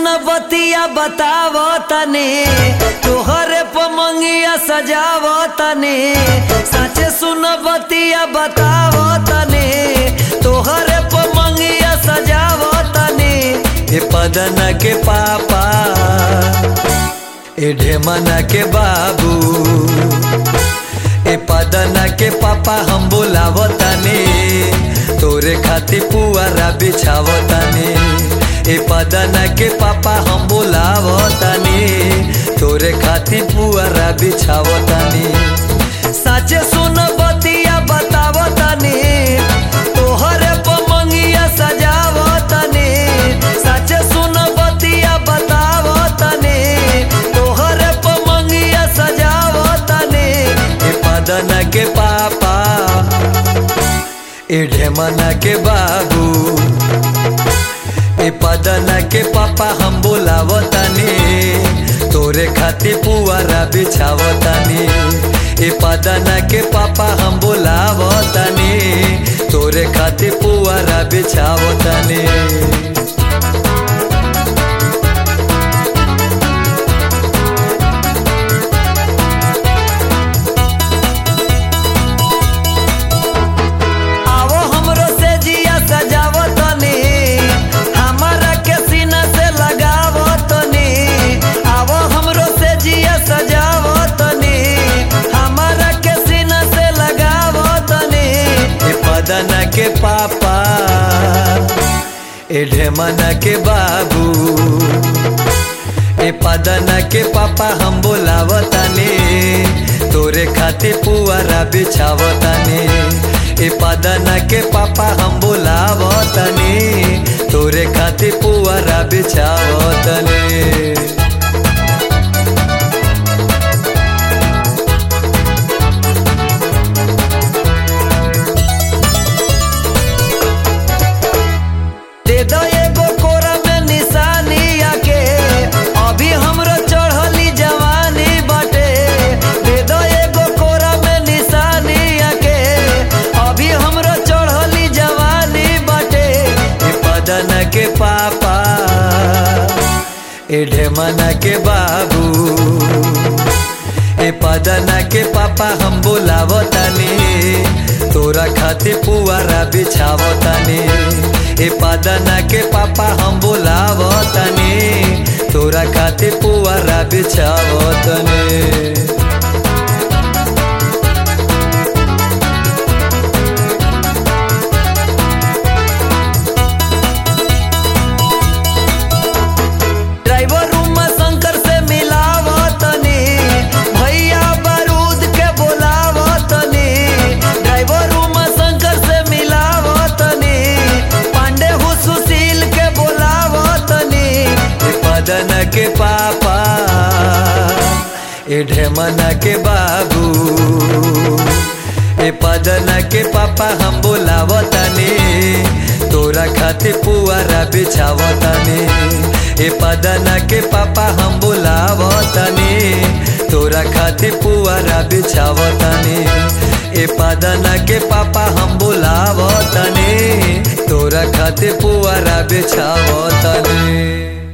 सुन बतिया बताव तने तोहरे पमंगिया सजाव तने साचे सुन बतिया बताव तने तोहरे पमंगिया सजाव तने ए पदन के पापा ए ढेमना के बाबू ए पदना के पापा हम बोलावताने तोरे खातिर पुआरा बिछावताने ए पदना के पापा हम बोलावताने तोरे खातिर पुआरा बिछावताने साचे सुन बतिया बतावताने तोहरे पमंगिया सजावताने साचे सुन बतिया बतावताने तोहरे पमंगिया सजावताने ए पदना के पापा ए ढेमना के बाबू ए पदना के पापा हम बोलावताने तोरे खातिर पुआरा बिछावताने ए पदना के पापा हम बोलावताने तोरे खातिर पुआरा बिछावताने आवो हमरो से जिया सजावो तनी हमारा के सीना से लगावो तनी आवो हमरो से जिया सजावो तनी हमारा के सीना से लगावो तनी ए पदना के पापा ए ढेमना के बाबू ए पदना के पापा हम बोलावताने तोरे खातिर पुआरा बिछावताने ए पदना के पापा हम बोलावताने तोरे खातिर पुआरा बिछावताने दे दो एगो कोरा में निशानी आके अभी हमरो चढ़ली जवानी बाटे दे दो एगो कोरा में निशानी आके अभी हमरो चढ़ली जवानी बाटे ए पदन के पापा ए ढेमना के बाबू ए पदना के पापा हम बोलावतानी तोरा खातिर पुआरा बिछावतानी ए पदना के पापा हम बोलावतानी तोरा खातिर पुआरा बिछावतानी ड्राइवर रूमा शंकर से मिलावतनी भैया बारूद के बोलावतनी ड्राइवर रूमा शंकर से मिलावतनी पांडे हु सुशील के बोलावतनी ए पदन के पापा ए ढेमना के बाबू ए पदना के पापा हम बोलावतानी तोरा खातिर पुआरा बिछावतानी ए पदना के पापा हम बोलावतानी तोरा खातिर पुआरा बिछावतानी ए पदना के पापा हम बोलावतानी तोरा खातिर पुआरा बिछावतानी